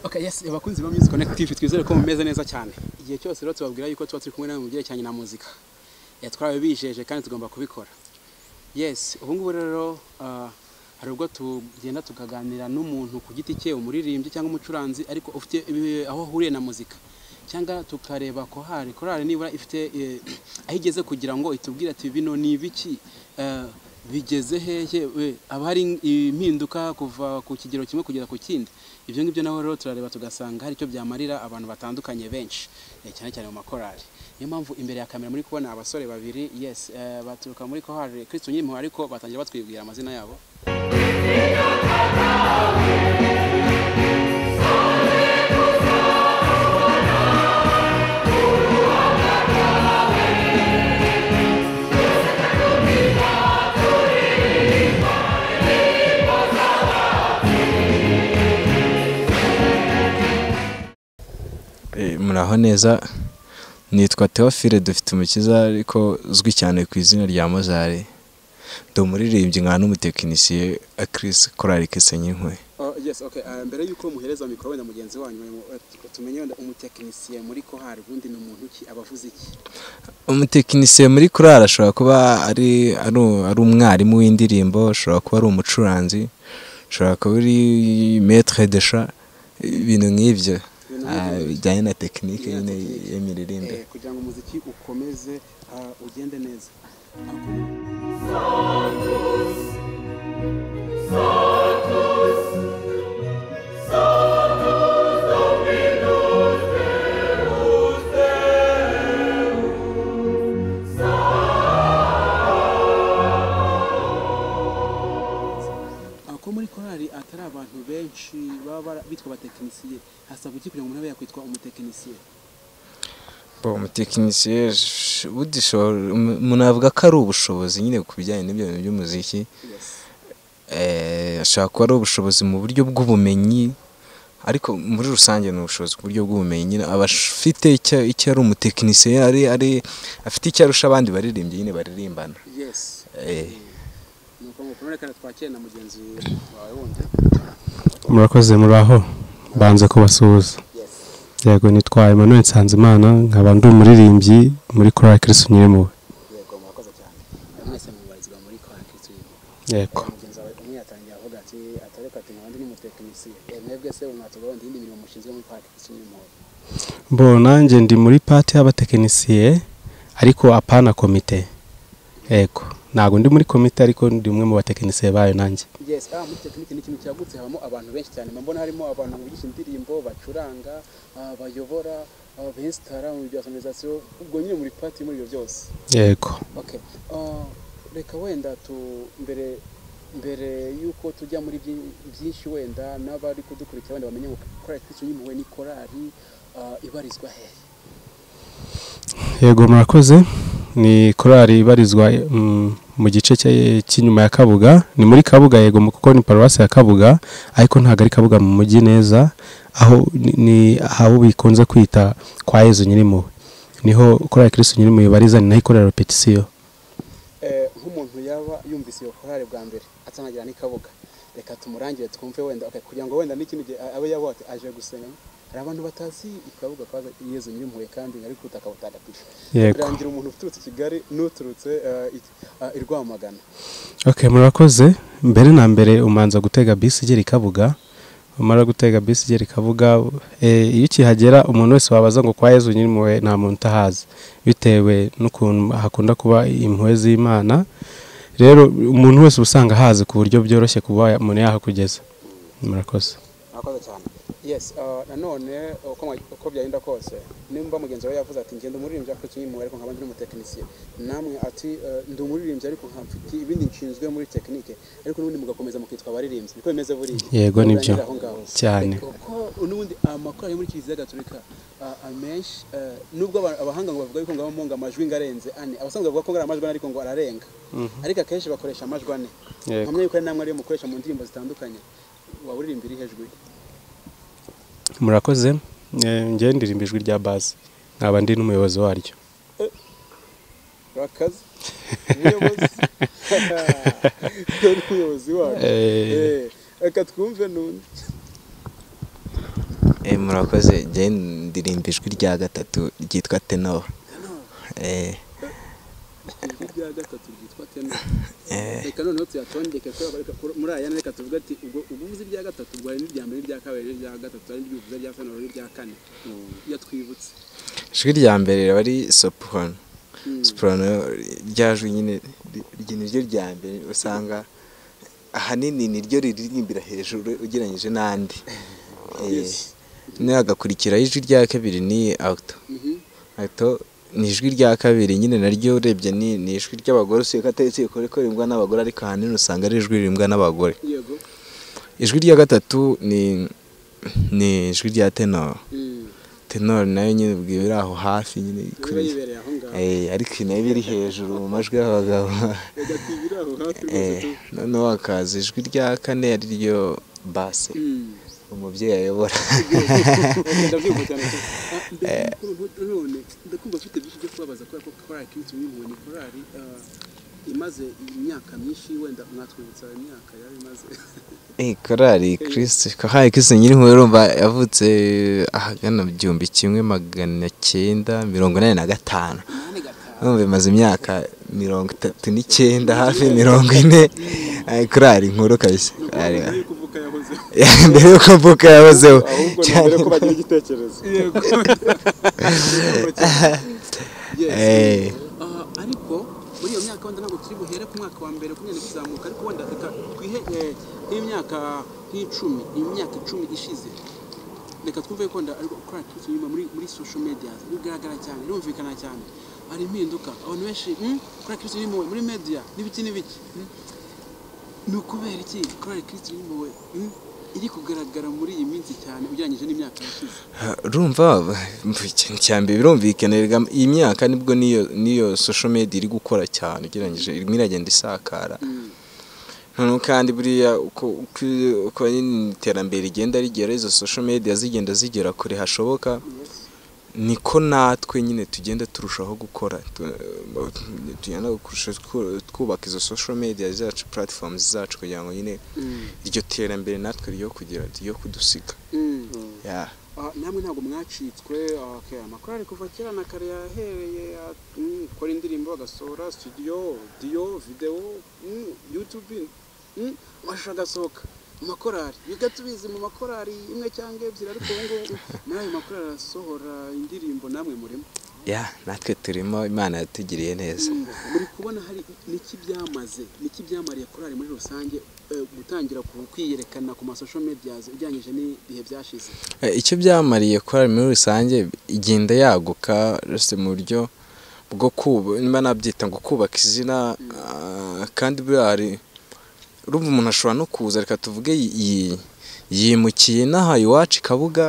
okay yes abakunzi ba music connective twizere ko mumeze neza cyane igihe cyose rero tubabwira yuko tuba turi kumwe namwe mu byerekeranye na muzika eh, twarabibijeje kandi tugomba kubikora yes ubu ngubu rero ah, hari ubwo tugenda tukaganira n'umuntu ku giti cye umuririmbyi cyangwa umucuranzi ariko ufite ibi- aho ahuriye na muzika cyangwa tukareba korali korali nibura ifite eh, aho igeze kugira ngo itubwire ati bino ni ibiki eh, bigeze hehe we, haba hari impinduka kuva ku kigero kimwe kugera ku kindi ibyo ngibyo naho rero turareba tugasanga hari icyo byamarira abantu batandukanye benshi eh, cyane cyane mu makorali niyo mpamvu imbere ya kamera muri kubona abasore babiri yes eh, baturuka muri korali kristo nyimpuhwe ariko batangira batwibwira amazina yabo Eh, muraho neza nitwa Theophile dufite umukiza ariko uzwi cyane ku izina rya Mozari ndi umuririmbyi nkaba n'umutekinisiye Chris Korali Kesenyinkweye Oh, yes okay uh, mbere y'uko muhereza mikoro wenda mugenzi wanyu eh, tumenye wenda umutekinisiye muri kohari ubundi ni umuntu ki abavuze iki umutekinisiye muri korali ashobora kuba ari ari u- ari umwarimu w'indirimbo ashobora kuba ari umucuranzi ashobora kuba ari maître de chant ibintu nk'ibyo Ibintu ah, nk'ibyo. bijyanye na tekinike Bijyanye na nyine tekinike. y'imiririmbire eh, kugira ngo umuziki ukomeze uh, ugende neza Ah, ko muri korali atari abantu benshi baba bara- bitwa abatekinisiye hasabwa iki kugira ngo umuntu abe yakwitwa umutekinisiye Bo, umutekinisiye sh- burya ishobora- umu- umuntu avuga ko ari ubushobozi nyine ku bijyanye n'ibyo bintu by'umuziki yes. Eh, ashobora kuba ari ubushobozi mu buryo bw'ubumenyi ariko muri rusange ni ubushobozi ku buryo bw'ubumenyi nyine aba afite icyo icyo ari umutekinisiye ari ari afite icyo arusha abandi baririmbyi nyine baririmbana yes Eh, ni ukuvuga ngo reka twakire na mugenzi wawe wundi murakoze muraho mbanze kubasuhuza yes yego nitwa Emmanuel Nsanzimana nkaba ndi umuririmbyi muri korali kirisi nyirimuwe yego murakoze cyane mwese mubarizwa muri korali kirisimu yego mugenzi wawe umwe yatangiye avuga ati atareka ati nkabandi ni umutekinisiye Eh, mwebwe se mwatugaho ndi indi mirimo mushinzwe muri korali kirisimu bo nanjye ndi muri pati y'abatekinisiye ariko apana komite yego ntabwo ndi muri komite ariko ndi umwe mu batekinisiye bayo nanjye yes ah muri tekinike ni ikintu cyagutse habamo abantu benshi cyane mbona harimo abantu bigisha indirimbo bacuranga ah, bayobora ah, besitara mu bya sonorizasiyo ubwo nyine muri pati muri ibyo byose yego okay ah, reka wenda tu mbere mbere y'uko tujya muri byi- byinshi wenda n'abari kudukurikira wenda bamenye ngo korali kristo nyimpuhwe ni korali ah, ibarizwa hehe yego murakoze ni korali ibarizwa mm, mu gice cya- cy'inyuma ya kabuga ni muri kabuga yego mu- kuko ni paruwasi ya kabuga ariko ntabwo ari kabuga mu mujyi neza aho ni- ni aho bikunze kwita kwa yezu nyirimuwe niho korali kirisi nyirimuwe ibariza ni naho ikorera repetisiyo Eh, nk'umuntu yaba yumvise iyo korali bwa mbere atanagira n'ikabuga reka tumurangire twumve wenda okay, kugira ngo wenda n'ikindi gihe abe yaba ati aje gusenga hari abantu batazi ikabuga kwa yezu nyir'impuhwe kandi ari ku butaka butagatifu Yego. birangira umuntu uturutse i kigali n'uturutse eh, i- ah, i rwamagana ok murakoze mbere na mbere umanza gutega bisi igera ikabuga umara gutega bisi igera ikabuga eh, iyo ukihagera umuntu wese wabaza ngo kwa yezu nyirimuwe nta muntu utahazi bitewe n'ukuntu hakunda kuba impuhwe z'imana rero umuntu wese uba usanga ahazi ku buryo byoroshye kuba ya- umuntu yahakugeza murakoze murakoze cyane yes ah, nanone uko mwa- uko byagenda kose nimba mugenzi wawe yavuze ati ngenda umuririmbyi ariko kinyimwe ariko nkaba ndi umutekinisiye namwe ati eh, ndi umuririmbyi ariko nkafite ibindi nshinzwe muri tekinike ariko n'ubundi mugakomeza mukitwa abaririmbyi niko bimeze buriya Yego, Ntabwo nibyo. birangira aho ngaho. Cyane. Ariko uko n'ubundi amakuru ari muri kiliziya gatolika ah, amenshi eh, nubwo aba- abahanga ngo bavuga yuko ngabamo ngo amajwi ngo arenze ane abasanzwe bavuga ko ngo ari amajwi ane ariko ngo ararenga ariko akenshi bakoresha amajwi ane Yego. nkamenya yuko ari namwe ariyo mukoresha mu ndirimbo zitandukanye waba uririmba iri hejuru murakoze Eh, njyewe ndirimba ijwi rya bazi nkaba ndi n'umuyobozi waryo rakaze umuyobozi dore umuyobozi wacu Eh. Eh, reka twumve n'undi Eh, murakoze njye ndirimba ijwi rya gatatu ryitwa tenor Eh, ijwi rya gatatu ryitwa tenor eh, reka noneho tuyatondeke ko bareka kuri- muri aya reka tuvuge ati ubwo ubwo uvuze ibya gatatu ubwo hari n'irya mbere n'irya kabiri n'irya gatatu hari n'ibyuvuze ibya kane hari n'irya kane iyo twibutse ijwi rya mbere riba ari soprano Mm. soprano rya jwi nyine ri- ri- niryo rya mbere usanga ahanini niryo riririmbira hejuru ugereranyije n'andi Eh, Yes. noneho hagakurikiraho ijwi rya kabiri ni auto Mhm. Hato ni ijwi rya kabiri nyine naryo urebye ni ni ijwi ry'abagore usiye ko atari ikore ko rimbwa n'abagore ariko ahanini usanga ari ijwi rimbwa n'abagore yego ijwi rya gatatu ni ni ijwi rya tenor Mm. tenor nayo nyine ubwiwe iri aho hafi nyine niba yibereye aho ngaho Eh, ariko nayo iba iri hejuru mu majwi y'abagabo reka twibire aho hafi rwose Eh, tu noneho hakaza ijwi rya kane ari ryo base Mm. umubyeyi ayobora ndabyumva cyane pe. Ah, ndakumva- none ndakumva mfite byinshi byo kubabaza kubera ko korari kirisitu mwimuwe ni korari ah, imaze imyaka myinshi wenda mwatwibutsa imyaka yari imaze Eh, korali kirisi korali kirisi nyirinkuba urumva yavutse ahagana mu gihumbi kimwe magana cyenda mirongo inani na gatanu nane gatanu urumva imaze imyaka mirongo itatu n'icyenda hafi mirongo ine Eh, korali nkuru kabisa Korali- mbere yo kuvuka yahoze mbere y'uko mvuka yahozeho ahubwo ni mbere ko bagira igitekerezo yego Yes. Eh. Ah, ariko muri iyo myaka wenda ntabwo turi buhere ku mwaka wa mbere kumenya kuzamuka ariko wenda reka twihe eh, nk'imyaka nk'icumi imyaka icumi ishize reka twumve ko wenda ariko korari kirisitu nyuma muri muri social media bigaragara cyane birumvikana cyane hari impinduka abantu benshi "Hmm, korari kirisitu nyuma muri media n'ibiki n'ibiki Hmm? ni ukubera iki korari kirisitu nyuma iri kugaragara muri iyi minsi cyane ugereranyije n'imyaka yashize urumva mva ikintu cya mbere birumvikana erega iyi myaka nibwo niyo niyo social media iri gukora cyane ugereranyije irimo iragenda isakara Mm. noneho kandi buriya uko uko- uko nyine iterambere rigenda rigera izo social media zigenda zigera kure hashoboka Yes. niko natwe nyine tugenda turushaho gukora tu- tugenda kurushaho twu- twubaka izo social media zacu platforms zacu kugira ngo nyine Mm. iryo terambere natwe ryo kugira ryo kudusiga Mm. Yeah. Ah, namwe ntabwo mwacitswe ah, okay, amakorari kuva kera na kare yahereye ah, mm, gukora indirimbo agasohora studio audio videwo mm, youtube mm, amashusho agasohoka mu makorari biga tubizi mu makorari imwe cyangwa ebyiri ariko ubu ngubu muri ayo makorari arasohora indirimbo namwe murimo Yeah, natwe turimo imana yatugiriye neza Mm, muri kubona hari niki byamaze niki byamariye korari muri rusange eh, gutangira ku- kwiyerekana ku masosho medias ugereranyije n'ibihe byashize Eh, icyo byamariye korali muri rusange igenda yaguka rese mu buryo bwo kuba niba nabyita ngo kubaka izina ah, kandi buriya hari urumva umuntu ashobora no kuza reka tuvuge yi- yi- yimukiye n'aha iwacu i kabuga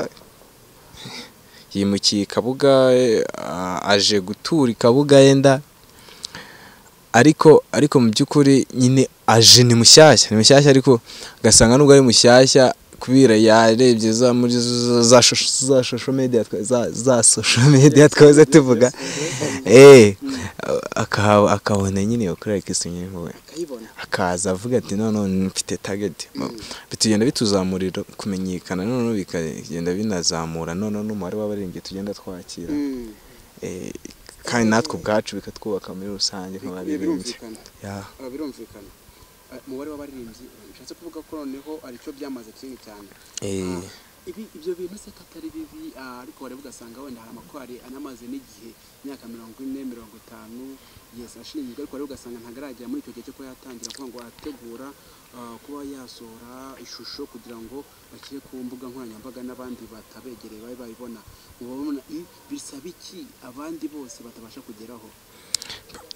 yimukiye i kabuga eh, ah, aje gutura i kabuga yenda ariko ariko mu by'ukuri nyine aje ni mushyashya ni mushyashya ariko ugasanga nubwo ari mushyashya kubera yarebye za muri za- za shosho- za social media twa- za- za social media twaze tuvuga eh akaba- akabona nyine iyo kurera kisu nyine wowe akayibona akaza avuga ati noneho mfite tageti bitugenda bituzamurira kumenyekana noneho bikagenda binazamura noneho n'umubare w'abaririmbyi tugenda twakira Mm. Eh, kandi natwe ubwacu bikatwubaka muri rusange nk'abaririmbyi birumvikana Yeah. Ah, birumvikana Ah, umubare w'abaririmbyi bishatse kuvuga ko noneho aricyo byamaze kinini cyane Eh, Ah, ibi- ibyo bintu se ko atari bibi ah, ariko wareba ugasanga wenda hari amakorari anamaze n'igihe imyaka mirongo ine mirongo itanu yesi ashinzwe ariko wareba ugasanga ntagaragera muri icyo gihe cyo kuba yatangira kuvuga ngo arategura ah, kuba yasohora ishusho kugira ngo bashyire ku mbuga nkoranyambaga n'abandi batabegereye babe babibona muba mubona "Hmm, bisaba iki abandi bose batabasha kugeraho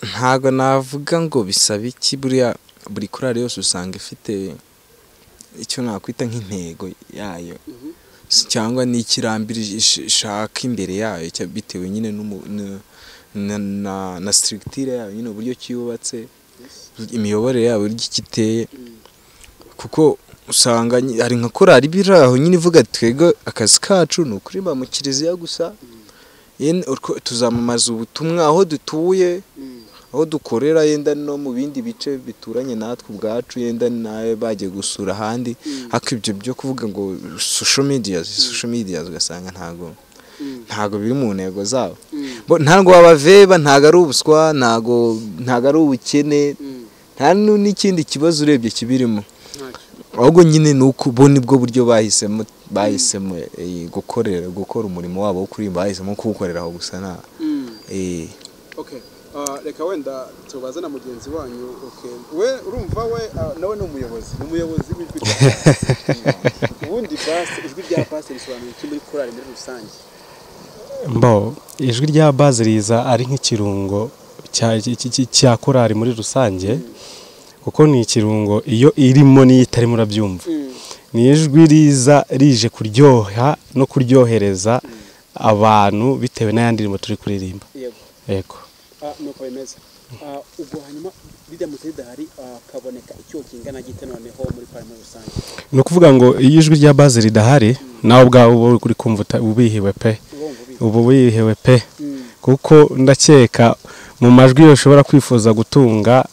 ntago navuga ngo bisaba iki buriya buri korali yose usanga ifite icyo nakwita nk'intego yayo Mhm. S- cyangwa n'ikirambiri ish- ishaka imbere yayo cya- bitewe nyine n'umu- n- na- na na sitirigitire yayo nyine uburyo ki yubatse Yes. imiyoborere yayo uburyo ki iteye Mm. kuko usanga nyi- hari nka korali biri aho nyine ivuga ati, twebwe akazi kacu ni ukuririmba mu kiliziya gusa Mm. Yene- utwo- tuzamamaza ubutumwa aho dutuye Mm. aho dukorera yenda no mu bindi bice bituranye natwe ubwacu yenda nawe bagiye gusura ahandi ariko ibyo byo kuvuga ngo social media social media ugasanga ntago ntago biri mu ntego zabo Bo, ntago babaveba ntago ari ubuswa ntago ntago ari ubukene nta nu- n'ikindi kibazo urebye kibirimo ahubwo nyine ni uko bo nibwo buryo bahisemo bahisemo eh, gukorera gukora umurimo wabo wo kuririmba bahisemo kuwukorera aho gusa nta eh, Okay. Uh, reka wenda tubaze na mugenzi wanyu okay. we urumva we uh, nawe ni umuyobozi ni umuyobozi w'ijwi rya pasi ubundi pasi ijwi rya pasi risobanura iki muri korali muri rusange mbo ijwi rya bazi riza ari nk'ikirungo cya- cy- cy- cya korari muri rusange kuko ni ikirungo iyo irimo n'iyo itarimo urabyumva ni ijwi riza rije kuryoha no kuryohereza abantu bitewe n'ayandi ririmo turi kuririmba yego yego Ah, nuko bimeze Ah, ubwo hanyuma biramutse bidahari ah, kaboneka icyuho kingana gite noneho muri korali muri rusange ni ukuvuga ngo iyo ijwi rya bazi ridahari nawe ubwawe uba uri kumva uta- ubihiwe pe uba wumva ubizi uba wihewe pe Mm. kuko ndakeka mu majwi yose ushobora kwifuza gutunga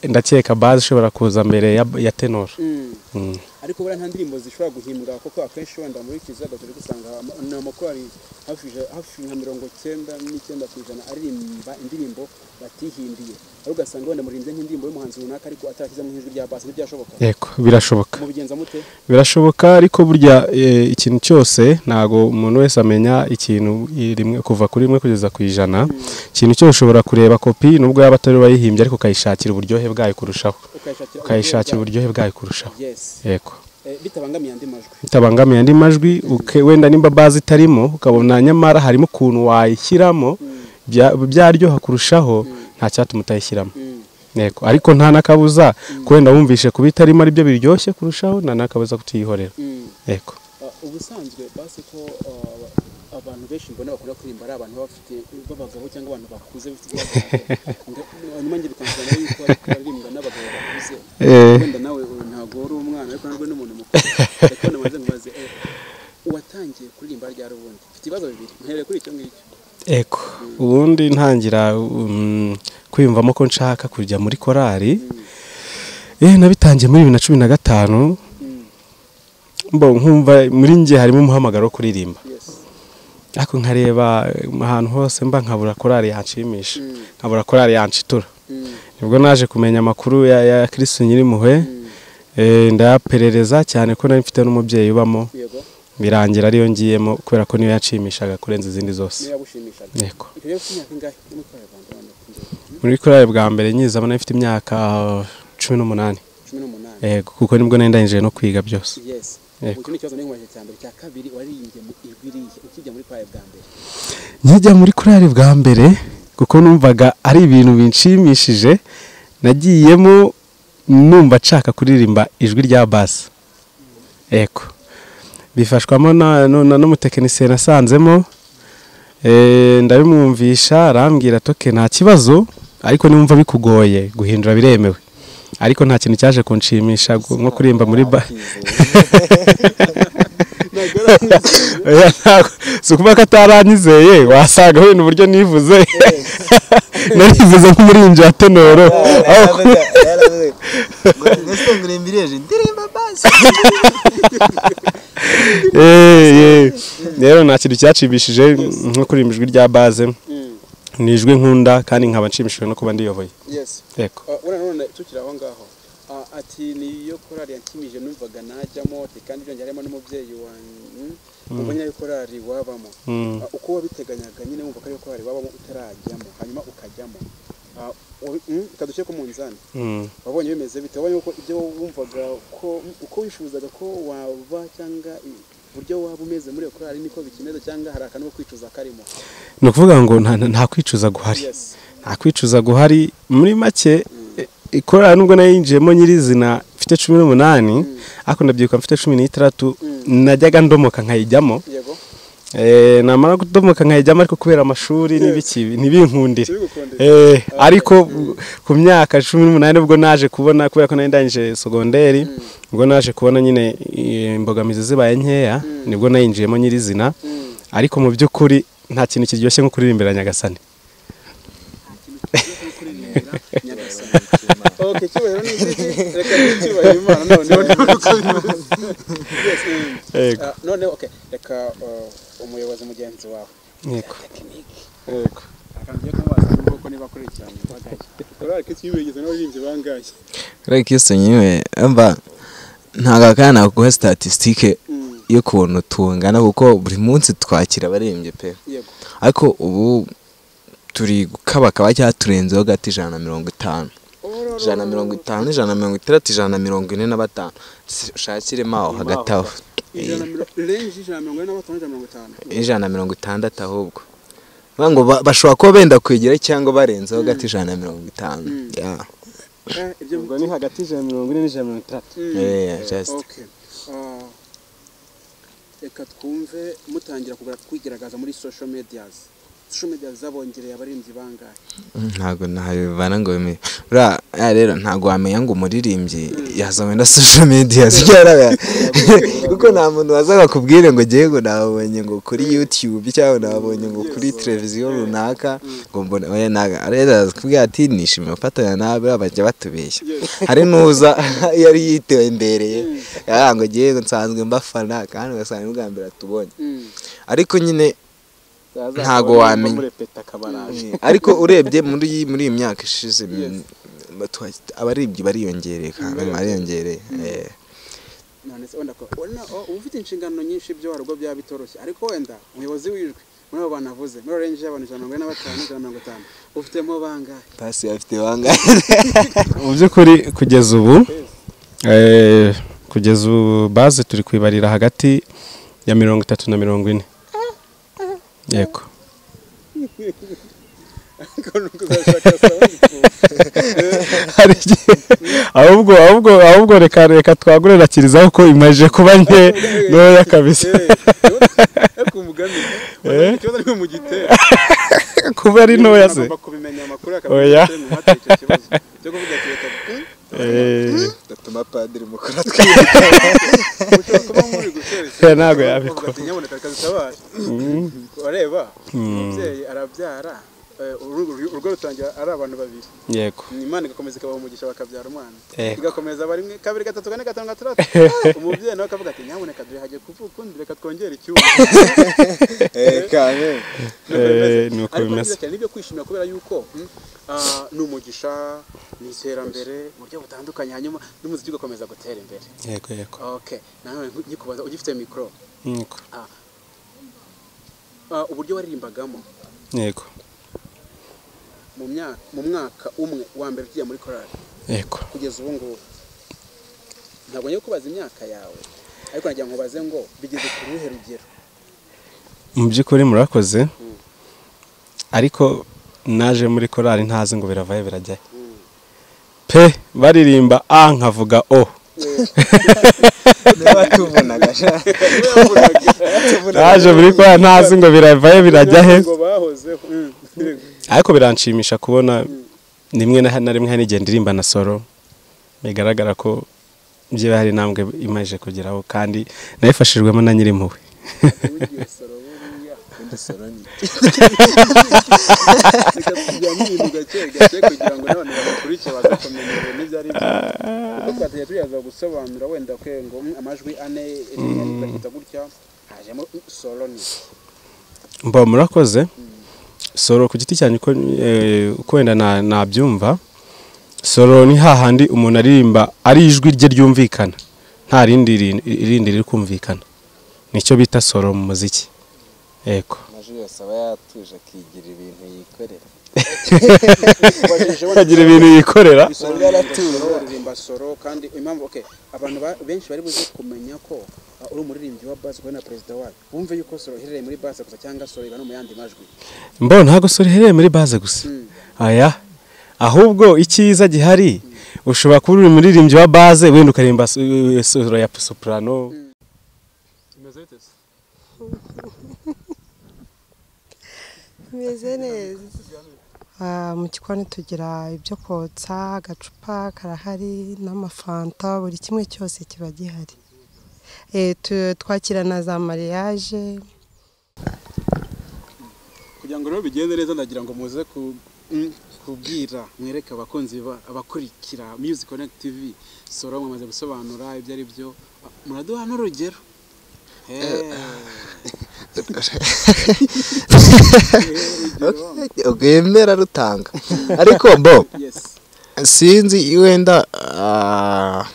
ndakeka bazi ishobora kuza mbere ya- ya tenoro Mm. Mm. ariko buriya nta ndirimbo zishobora guhimbwa kuko akenshi wenda muri kizaga turi gusanga ama- ni amakorali hafi ija- hafi nka mirongo cyenda n'icyenda ku ijana aririmba indirimbo batihimbiye aho ugasanga wenda murimbye nk'indirimbo y'umuhanzi runaka ariko atarashyizemo nk'ijwi rya basi ntibyashoboka yego birashoboka mubigenza mute birashoboka ariko burya eh, ikintu cyose ntago umuntu wese amenya ikintu i- rimwe kuva kuri rimwe kugeza ku ijana ikintu cyose ushobora kureba kopi nubwo yaba atari wayihimbye ariko ukayishakira uburyohe bwayo kurushaho ukayishakira ukayishakira uburyo uburyohe bwayo kurushaho bwa- yes yego Eh, bitabangamiye andi majwi bitabangamiye andi majwi uke- wenda nimba bazi itarimo ukabona nyamara harimo ukuntu wayishyiramo bya- byaryoha kurushaho nta cyatuma utayishyiramo Mm. yego ariko nta n'akabuza ko wenda wumvishe kuba itarimo aribyo biryoshye kurushaho nta n'akabuza kutiyihorera Mm. yego Ah, ubusanzwe basi ko ah, abantu benshi mbona bakunda kuririmba ari abantu baba bafite b'abagabo cyangwa abantu bakuze bafite imyaka- hanyuma njye bikanzana yuko ariko baririmbwa n'abagabo bakuze Eh. wenda nawe uyu ntabwo wari umwana ariko narwo ni umuntu mukuru ariko nabanze nkubaze eh, uwatangiye kuririmba ryari ubundi mfite ibibazo bibiri mpereye kuri icyo ngicyo Eko. Ubundi ntangira um, kwiyumvamo ko nshaka kujya muri korali. Eh nabitangiye muri 2015 Mm. mbo nkumva muri nge harimo umuhamagaro wo kuririmba. yes Ariko nkareba eh, ahantu hose mba nkabura korali yanshimisha. Mm. Nkabura korali yanshitura. Mm. Nibwo naje kumenya amakuru ya, ya Kristo Nyirimpuhwe. Eh ndayaperereza cyane ko nari mfite n'umubyeyi ubamo yego birangira ariyo ngiyemo kubera ko niyo yashimishaga kurenza izindi zose. niyo yagushimishaga Yego. icyo rero cy'imyaka ingahe yo muri korali rwanda noneho muri korali bwa mbere nyiza nari mfite imyaka cumi n'umunani cumi n'umunani yego kuko nibwo nari ndangije no kwiga byose yes Yego. ubu ni ikibazo n'inkomeje cya mbere cya kabiri waririmbye mu ijwi rihe ukijya muri paya bwa mbere nkijya muri korali bwa mbere kuko numvaga ari ibintu binshimishije nagiyemo numva nshaka kuririmba ijwi rya basi yego bifashwamo na- nu- na- n'umutekinisiye nasanzemo Eh, ndabimwumvisha arambwira toke nta kibazo ariko nimumva bikugoye guhindura biremewe ariko nta kintu cyaje kunshimisha gu- nko kuririmba muri ba Oya, ntabwo si ukuvuga ko ataranyizeye wasanga wenda uburyo nivuze narivuze nk'umurinzi wa tenoro Eh, eh. rero nta kintu cyacibishije nko kuririmba ijwi rya baze ni ijwi nkunda kandi nkaba nshimishijwe no kuba ndiyoboye yes yego ura none tukiri aho ngaho Ah, ati niyo korali yankimije numvaga najyamo ati kandi byongeye harimo n'umubyeyi wanyu umenya yo korali wabamo Mm. Ah, uko wabiteganyaga nyine wumva ko ariyo korali wabamo utarajyamo hanyuma ukajyamo Ah, wabi- mm, ukadushyira ku munzani Mm. wabonye bimeze bite wabonye ko ibyo wumvaga ko uko wifuzaga ko waba cyangwa i- uburyo waba umeze muri iyo korali niko bikimeze cyangwa hari akantu ko kwicuza karimo ni ukuvuga ngo nta- nta- nta kwicuza guhari yes nta kwicuza guhari muri make e- ikorana nubwo nayinjiyemo nyirizina mfite cumi n'umunani ariko ndabyibuka mfite cumi n'itandatu najyaga ndomoka nkayijyamo yego Eh, namara kudomoka nkayijyamo ariko kubera amashuri n'ibikibi ntibinkundire Ntibigukundire. Eh, ariko ku myaka cumi n'umunani ubwo naje kubona kubera ko nari ndangije sogonderi ubwo naje kubona nyine eh, imbogamizi zibaye nkeya nibwo nayinjiyemo nyirizina Mm. ariko mu by'ukuri nta kintu kiryoshye nko kuririmbira nyagasani nyagasani oke cyubahiro ni iki reka nicyubahiro imana noneho niba uko bivuze Yes, mm. Yego. Ah, none okay reka uh, umuyobozi mugenzi wawe yego tekinike yego akantu ugiye kumubaza ni uko niba akurikiranye impagaye urareka icyo yibigeze n'abaririmbyi bangaye reka iyo senywe mba ntabwo akana naguha statisitike y'ukuntu tungana kuko buri munsi twakira abarembye pe yego ariko ubu turi gukabakaba cyangwa turenzeho gato ijana na mirongo itanu ijana na mirongo itanu ijana na mirongo itandatu ijana na mirongo ine na batanu ushakiremo aho hagati aho ijana na mirongo renji ijana na mirongo ine na batanu ijana na mirongo itanu ijana na mirongo itandatu ahubwo Bavuga ngo ba- bashobora kuba benda kwegera cyangwa barenzeho gato ijana na mirongo itanu Yeah. Eh, ibyo ubwo ni hagati y'ijana na mirongo ine n'ijana na mirongo itandatu Mm. Yeah, just. Okay. Ah, reka twumve mutangira kugura kwigaragaza muri social medias social medias zabongereye abaririmbyi bangahe ntabwo ntabibana ngo bime buriya aya rero ntabwo wamenya ngo umuririmbyi yaza wenda social media zigaragara kuko nta muntu waza bakubwire ngo ngewe ngo nabonye ngo kuri youtube cyangwa nabonye ngo kuri televiziyo runaka ngo mbone oya ntabwo rero arakubwira ati nishimiye gufatanya nawe buriya bajya batubeshya hari n'uza yari yitewe mbereye yaravuga ngo ngewe nsanzwe mbafana kandi ugasanga ni ubwa mbere atubonye Mm. ariko nyine Ntago wamenya. murepeta akabaraje ariko urebye muri iyi muri iyi myaka ishize batu- abaribyi bariyongereye kandi bariyongereye eh. none se wenda ko wena- o- uba ufite inshingano nyinshi byo warwo byaba bitoroshye ariko wenda umuyobozi w'ijwi muri abo bantu avuze muri orange y'abantu ijana na mirongo ine na batanu ijana na mirongo itanu ufitemo bangahe pasi afite bangahe mu by'ukuri kugeza ubu eh, kugeza ubu baze turi kwibarira hagati ya mirongo itatu na mirongo ine yego ariko ni ukuzashaka sawa hari igihe ahubwo ahubwo ahubwo reka reka twagurira kirizaho ko imaje kuba nke ntoya kabisa ariko umugani urabona ikibazo ariko mu gitera kuba ari ntoya se agomba kubimenya amakuru Oya. akamenya mu mata icyo kibazo cyo kuvuga ati reka hmm, Eh, datuma padiri mukuru atwiba ushobora kuba muri gusoreza Eh, ntabwo yabikora. nyaboneka rikazitabara ureba umubyeyi arabyara eh, urugo urugo rutangira ari abantu babiri yego imana igakomeza ikabaha umugisha bakabyara umwana Yego. igakomeza barimwe kabiri gatatu kane gatanu gatandatu umubyeyi nawe akavuga ati nyaboneka dore hagiye kuvuka undi reka twongere icyuma kame Eh, ni ariko uko bimeze byiza cyane nibyo kwishimira kubera yuko mm, ah, ni umugisha ni iterambere mu buryo butandukanye hanyuma n'umuziki ugakomeza gutera imbere yego yego okay nawe nkikubaza ugifite mikoro yego ah, uburyo waririmbagamo yego mu myaka mu mwaka umwe wa mbere ugiye muri korali yego kugeza ubu ngubu ntabwo ngiye kubaza imyaka yawe ariko nagira ngo ubaze ngo bigeze ku ruhe rugero mu by'ukuri murakoze ariko naje muri korali ntazi ngo biravaye birajyayo pe baririmba a nkavuga o ntibatubonaga naje muri korali ntazi ngo biravaye birajyahe ngo bahozeho Mm. ariko biranshimisha kubona rimwe na na rimwe hari n'igihe ndirimba na solo bigaragara ko byiba hari intambwe imaze kugeraho kandi nabifashijwemo na nyirimpuhwe wigiye soro buriya reka tujyane ibintu gake gake kugira ngo n'abantu bakurikire baze kumenya ibintu ibyo ari byo kuko twatajya tuyaza gusobanura wenda kwe ngo mm, amajwi ane rimwe rigahita gutya hajemo mm, soro ni mba murakoze soro ku giti cyanjye uko eh, uko wenda na- nabyumva soro ni hahandi umuntu aririmba ari ijwi rye ryumvikana nta rindi ri- rindi riri kumvikana nicyo bita soro mu muziki yego amajwi yose aba yatuje akigira ibintu yikorera ubajije wenda akagira ibintu yikorera Soro Ntabwo aratura. soro, uririmba soro kandi impamvu okay abantu ba- benshi bari buze kumenya ko uh, uri umuririmbyi wa base na perezida wayo wumve yuko soro iherereye muri base gusa cyangwa soro iba no mu yandi majwi mbona ntabwo soro iherereye muri baze gusa Mm. aya ahubwo icyiza gihari ushobora kuba uri umuririmbyi wa baze wenda ukaririmba so- soro ya soprano Kimeze bite se? bimeze neza Ah, mu gikoni tugira ibyo kotsa agacupa karahari n'amafanta buri kimwe cyose kiba gihari Eh, tu- twakira na za mariage kugira ngo rero bigende neza ndagira ngo muze ku kubwira mwereke abakunzi ba- abakurikira music connect tv soro mwamaze gusobanura ibyo ari byo muraduha n'urugero rwemera rutanga ariko bo yesi sinzi wenda ah,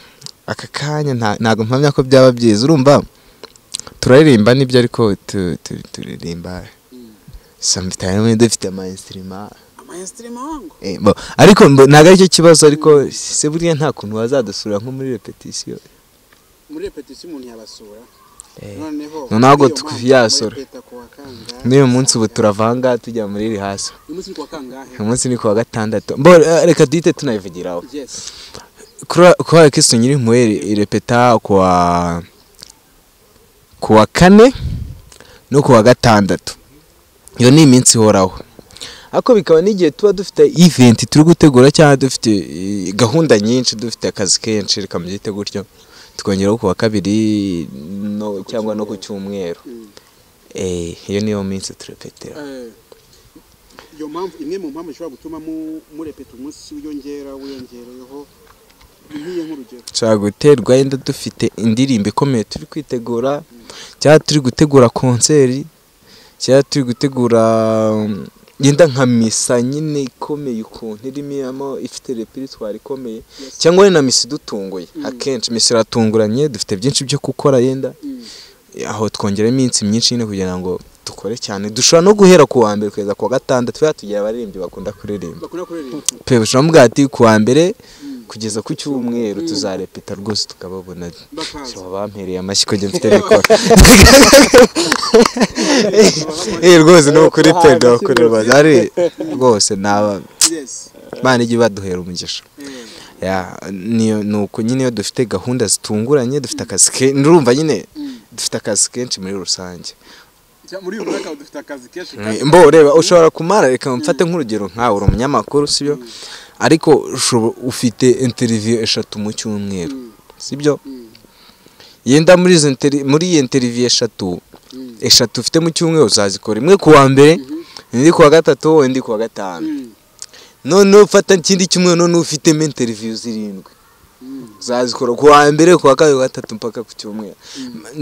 aka kanya nta- ntabwo mpamya ko byaba byiza urumva turaririmba nibyo ariko tu- tu- turirimba samitayimu dufite amayinsirima amainstrima wangu ariko mbo- ntabwo aricyo kibazo ariko se buriya nta kuntu wazadusura nko muri repetisiyo muri repetisiyo umuntu yabasura Eh, noneho ntabwo muri iyo tw- mpamvu yasura. muri leta kuwa kangahe? n'uyu munsi ubu turavanga tujya muri rihaso uyu munsi ni kuwa kangahe uyu munsi ni ku wa gatandatu Mbo- eh, reka duhite tunayivugiraho yesi kuba kristo nyirimpuhwe irepeta kuwa kuwa kane no kuwa gatandatu iyo ni iminsi ihoraho ariko bikaba n'igihe tuba dufite event turi gutegura cyangwa dufite eh, gahunda nyinshi dufite akazi kenshi reka mubyite gutyo tukongeraho kuwa kabiri no, cyangwa no ku cyumweru Eh, iyo niyo minsi turepetera Eh, iyo mpamvu imwe mu mpamvu ishobora gutuma mu- murepeta umunsi wiyongera wiyongereyeho nk'iyo nk'urugero dushobora guterwa yenda dufite indirimbo ikomeye turi kwitegura cyangwa turi gutegura konseri cyangwa turi gutegura um, yenda nka misa nyine ikomeye ukuntu irimo ifite reperitwari ikomeye cyangwa wenda misa idutunguye akenshi misa iratunguranye dufite byinshi byo gukora yenda aho twongera iminsi myinshi nyine kugira ngo dukore cyane dushobora no guhera ku wa mbere kugeza ku wa gatandatu tuba tugira abaririmbyi bakunda kuririmba bakunda kuririmba pe bashobora ati ku wa mbere kugeza ku cyumweru tuzarepeta rwose tukababona bakaza so bampereye amashyi kugira mfite mikoro Eh, rwose ni ukuri pe ndabakureba ari rwose naba yes imana ijya baduhera umugisha Eh, Ya, niyo- ni uko nyine iyo dufite gahunda zitunguranye dufite akazi ke- ndumva nyine dufite akazi kenshi muri rusange cya- muri uyu mwaka dufite akazi kenshi kandi- mbo ureba ushobora kumara reka mfate nk'urugero nkawe uri umunyamakuru sibyo ariko ushobo- ufite interiviyo eshatu mu cyumweru sibyo yenda muri izo interi- muri iyo interiviyo eshatu eshatu ufite mu cyumweru uzazikora imwe ku wa mbere indi ku wa gatatu indi ku wa gatanu Mm. noneho ufata ikindi cyumweru noneho ufitemo interiviyo zirindwi uzazikora ku wa mbere ku wa kabiri ku wa gatatu mpaka ku cyumweru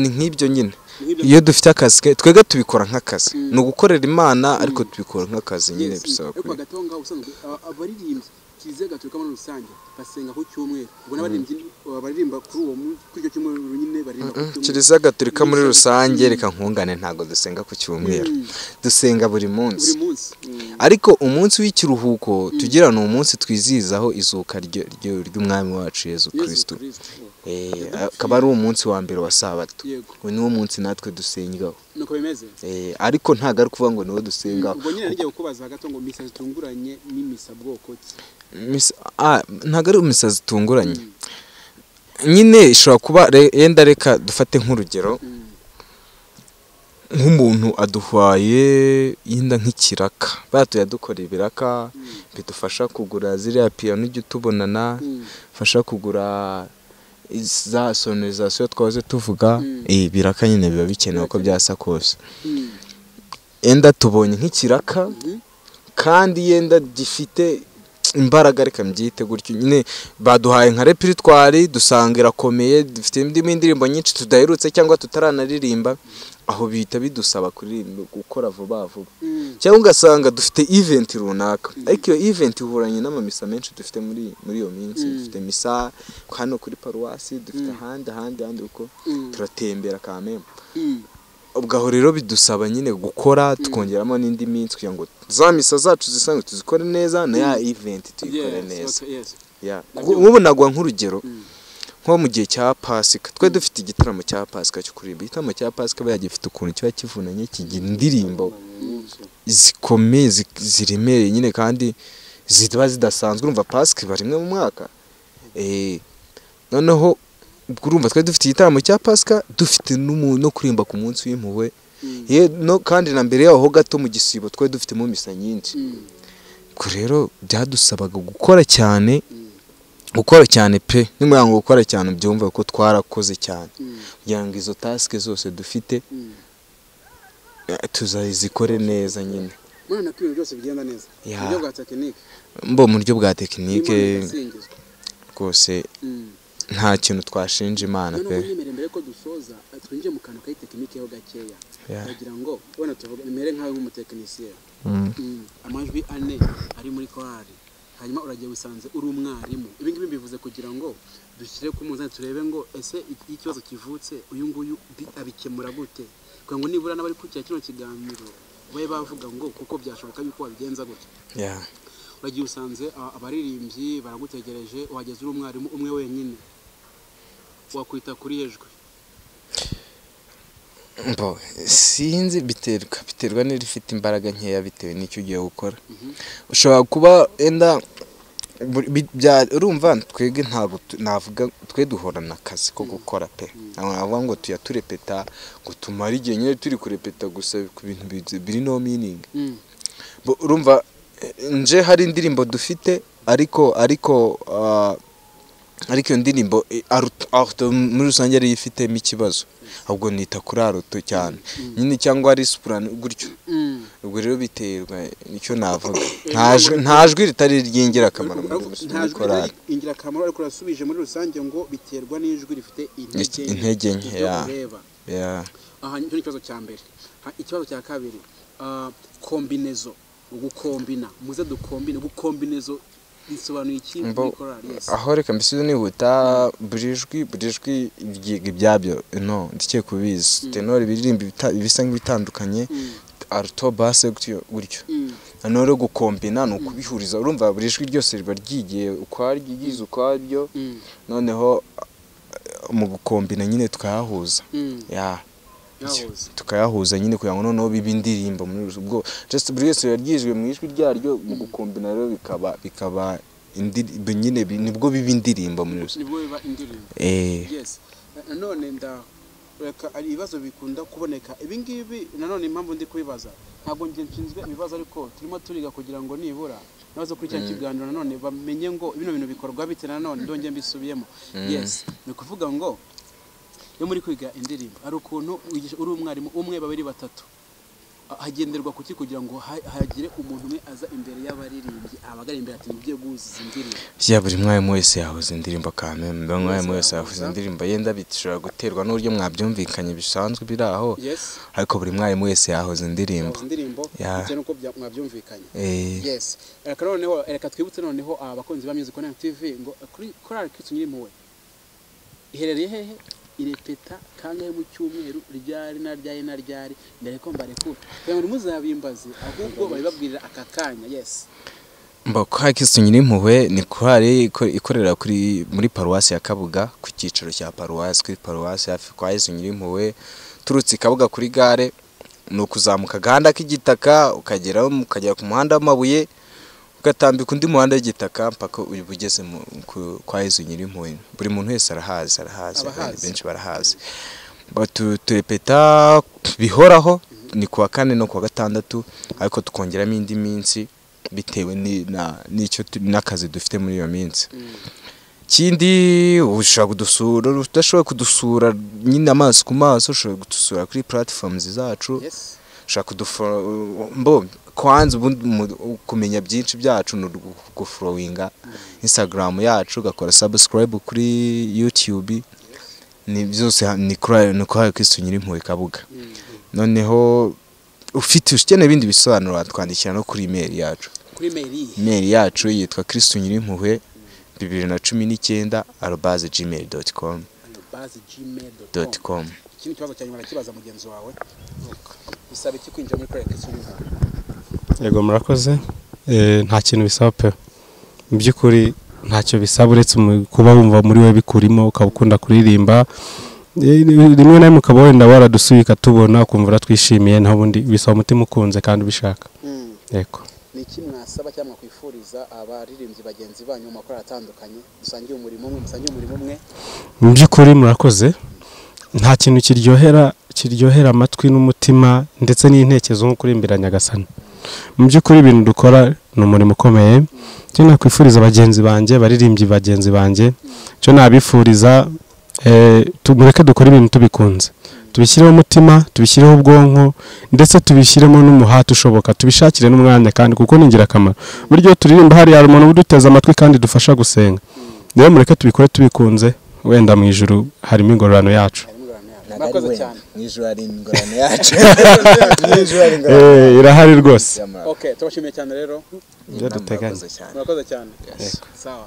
ni nk'ibyo nyine iyo dufite akazi ke twebwe tubikora nk'akazi ni ugukorera imana ariko tubikora nk'akazi nyine Yes, bisaba ariko kuri hagati aho ngaho ubusanzwe aba- abaririmbyi kiliziya gatolika muri rusange basenga ku cyumweru ubwo n'abaririmbyi uh, baririmba kuri uwo mu- kuri icyo cyumweru nyine baririmba ku cyumweru kiliziya gatolika muri rusange reka nkungane ntabwo dusenga ku cyumweru dusenga buri munsi buri munsi Mm. ariko umunsi w'ikiruhuko tugira ni umunsi twizihizaho izuka ryo- ryo- ry'umwami wacu yezu yesu kirisito kirisito akaba ari umunsi wa mbere wa sabato yego uyu niwo munsi natwe dusengaho nuko bimeze Eh, ariko ntabwo ari ukuvuga ngo niwo dusengaho ubwo nyine nijya kukubaza hagati aho ngo misa zitunguranye n'imisa bwoko ki Misa- ah, ntabwo ari imisa zitunguranye nyine ishobora kuba re- yenda reka dufate nk'urugero nk'umuntu aduhwaye yenda nk'ikiraka batuye dukora ibiraka bidufasha kugura ziriya piyano ujya utubonana bifasha kugura iz- za sonorizasiyo twahoze tuvuga Eh, ibiraka nyine biba bikenewe uko byasa kose yenda tubonye nk'ikiraka kandi yenda gifite imbaraga reka mbyite gutyo nyine baduhaye nka reperitwari dusanga irakomeye dufite indi indirimbo nyinshi tudaherutse cyangwa tutaranaririmba aho bihita bidusaba kuririmba gukora vuba vuba cyangwa ugasanga dufite event runaka ariko iyo event ihuranye n'amamisa menshi dufite muri muri iyo minsi dufite misa hano kuri paruwasi dufite ahandi ahandi ahandi uko turatembera kamembe ubwo aho rero bidusaba nyine gukora tukongeramo n'indi minsi kugira ngo za misa zacu zisanzwe tuzikore neza na ya event tuyikore Yes, neza okay, yes. Yeah. nk'ubu nagwa nk'urugero nko mu gihe cya pasika twe dufite igitaramo cya pasika cyo kuririmba igitaramo cya pasika buriya gifite ukuntu kiba kivunanye kigira indirimbo zikomeye zi- ziremereye nyine kandi ziba zidasanzwe urumva pasika iba rimwe mu mwaka Eh, noneho ubwo urumva twari dufite igitaramo cya pasika dufite n'umu- no kuririmba ku munsi w'impuhwe Ye- no- kandi na mbere yaho ho gato mu gisibo twari dufitemo misa nyinshi ubwo rero byadusabaga gukora cyane gukora cyane pe nimba ngo gukora cyane byumva ko twarakoze cyane kugira ngo izo tasike zose dufite eh, tuzazikore neza nyine mwana ko ibintu byose bigenda neza Ya. mu buryo bwa tekinike mbo mu buryo bwa n'imana tekinike igasingizwa rwose Mm. nta kintu twashinja imana noneho pe unyemere mbere ko dusoza eh, twinjire mu kantu k'ayitekinike ho gakeya Ya. ndagira ngo wenda tuvuge mere nkawe nk'umutekinisiye Mm. Mm. amajwi ane ari muri korari hanyuma uragiye wisanze uri umwarimu ibi ngibi mbivuze kugira ngo dushyire ku munzani turebe ngo ese iki- iyo ikibazo kivutse uyu nguyu bi- abikemura gute kugira ngo nibura n'abari kurikira kino kiganiro babe bavuga ngo kuko byashoboka yuko wabigenza gutya Yeah. uragiye usanze a- abaririmbyi baragutegereje wageze uri umwarimu umwe wenyine wakwita kuri hejwe Mbo, sinzi biterwa biterwa n'irifite imbaraga nkeya bitewe n'icyo ugiye gukora ushobora kuba wenda buri- bi- bya- urumva twebwe ntabwo tu- navuga twe duhorana akazi ko gukora pe ntabwo navuga ngo tuya turepeta ngo tumare igihe nyine turi kurepeta gusa ku bintu bi- biri no meaning Bo- urumva eh, nje hari indirimbo dufite ariko ariko ah, ariko iyo ndirimbo eh, Aruto- Aruto muri rusange ariyo ifitemo ikibazo ahubwo nita kuri aruto cyane nyine cyangwa ari supurani gutyo ubwo rero biterwa nicyo navuga nta jwi- nta jwi ritari iry'ingirakamaro muri muri nta jwi korali ritari ingirakamaro ariko urasubije muri rusange ngo biterwa n'ijwi rifite intege nke. intege nke ibyo ya- ureba ya- aha nicyo ni ikibazo cya mbere Ha, ikibazo cya kabiri ah, kombinezo gukombina muze dukombine gukombinezo bisobanuye iki Mbo- muri korali yes aho reka mbese nihuta buri jwi buri jwi ryiga ibyabyo no ndikeye kubizi tenori ibiririmba ibita- ibisa nk'ibitandukanye aruto base gutyo gutyo noneho rero gukombina ni ukubihuriza urumva buri jwi ryose riba ryigiye ukwaryo ryigize ukwaryo Mm. noneho eh, mu gukombina nyine tukayahuza Mm. ya yahoze tukayahuza nyine kugira ngo noneho bibe indirimbo muri rusa- ubwo just buri wese yaryijwe mu ijwi ryaryo mu gukombina rero bikaba bikaba indirimbo nyine bi- nibwo biba indirimbo muri rusange nibwo biba indirimbo eh yes Na- nanone nda reka ari ibibazo bikunda kuboneka ibi ngibi nanone impamvu ndi kubibaza ntabwo njye nshinzwe ibibazo ariko turimo turiga kugira ngo nibura nabaze kuri cya kiganiro nanone bamenye ngo bino bintu bikorwa bite nanone ndongera mbisubiyemo yes ni ukuvuga ngo iyo muri kwiga indirimbo hari ukuntu wigisha- uri umwarimu umwe babiri batatu Ah, hagenderwa kuki kugira ngo ha- hagire umuntu umwe aza imbere y'abaririmbyi abagara imbere ati mubye guhuza izi ndirimbo ya buri mwarimu wese yahuza indirimbo kame buri mwarimu wese yahuza indirimbo yenda bishobora guterwa n'uburyo mwabyumvikanye bisanzwe biri aho yes ariko buri mwarimu wese yahuza indirimbo yahuza indirimbo Yeah. bitewe n'uko bya- mwabyumvikanye eh yes reka noneho reka twibutse noneho abakunzi ba music connect tv ngo kuri korali kristu nyirimpuhwe iherereye hehe irepeta kangahe mu cyumweru ryari na ryari na ryari mbere ko mbarekura kugira ngo muzabimbaze ahubwo babibabwirira aka kanya yes mba kwa kirisitu nyirimpuhwe ni korali iko- ikorera kuri muri paruwasi ya kabuga ku cyicaro cya paruwasi kuri paruwasi hafi kwa kirisitu nyirimpuhwe turutse i kabuga kuri gare ni ukuzamuka agahanda k'igitaka ukagera ukagera ku muhanda w'amabuye ugatambika undi muhanda w'igitaka mpaka uba ugeze mu- ku- kwa kirisitu nyirimpuhwe buri muntu wese arahazi arahazi Abahazi. benshi barahazi Ba- tu- turepeta bihoraho ni kuwa kane no kuwa gatandatu ariko tukongeramo indi minsi bitewe ni- na- n'icyo tu- n'akazi dufite muri iyo minsi ikindi ushobora kudusura udashoboye kudusura nyine amaso ku maso ushobora kudusura kuri platforms zacu yes ushobora kuduforo mbo kwanza ubundi mu- kumenya byinshi byacu ni guforowinga instagram yacu ugakora subscribe kuri youtube ni byose ha- ni kuri ni kuri kristo nyirimpuhwe kabuga noneho ufite ukeneye ibindi bisobanuro watwandikira no kuri email yacu kuri meri email yacu yitwa kristo nyirimpuhwe bibiri na cumi n'icyenda arobaze gmail doti com base gmail doti com ikindi kibazo cya nyuma arakibaza mugenzi wawe bisaba iki kwinjira muri korali kristu nyirimpuhwe yego murakoze Eh, nta kintu bisaba pe mu by'ukuri ntacyo bisaba uretse umu- kuba wumva muri we bikurimo ukaba ukunda kuririmba Eh, rimwe na rimwe ukaba wenda waradusubika tubona ukumva uratwishimiye naho ubundi bisaba umutima ukunze kandi ubishaka yego ni iki mwasaba cyangwa mwakwifuriza abaririmbyi bagenzi banyu mu makorali atandukanye dusangiye umurimo umwe musangiye umurimo umwe mu by'ukuri murakoze nta kintu kiryohera kiryohera amatwi n'umutima ndetse n'intekerezo nko kuririmbira nyagasani mu by'ukuri ibintu dukora ni umurimo ukomeye icyo nakwifuriza bagenzi banjye baririmbyi bagenzi banjye icyo nabifuriza eh, tu- mureke dukore ibintu tubikunze tubishyireho umutima tubishyireho ubwonko ndetse tubishyiremo n'umuhate ushoboka tubishakire n'umwanya kandi kuko ni ingirakamaro buryo turirimba hariya hari umuntu uduteze amatwi kandi dufasha gusenga rero mureke tubikore tubikunze wenda mu ijoro harimo ingororano yacu murakoze cyane mu ijoro hari ingorane yacu mu ijoro hari Eh, irahari rwose ingorane okay tubashimiye cyane rero ibyo duteganya murakoze cyane Yes. sawa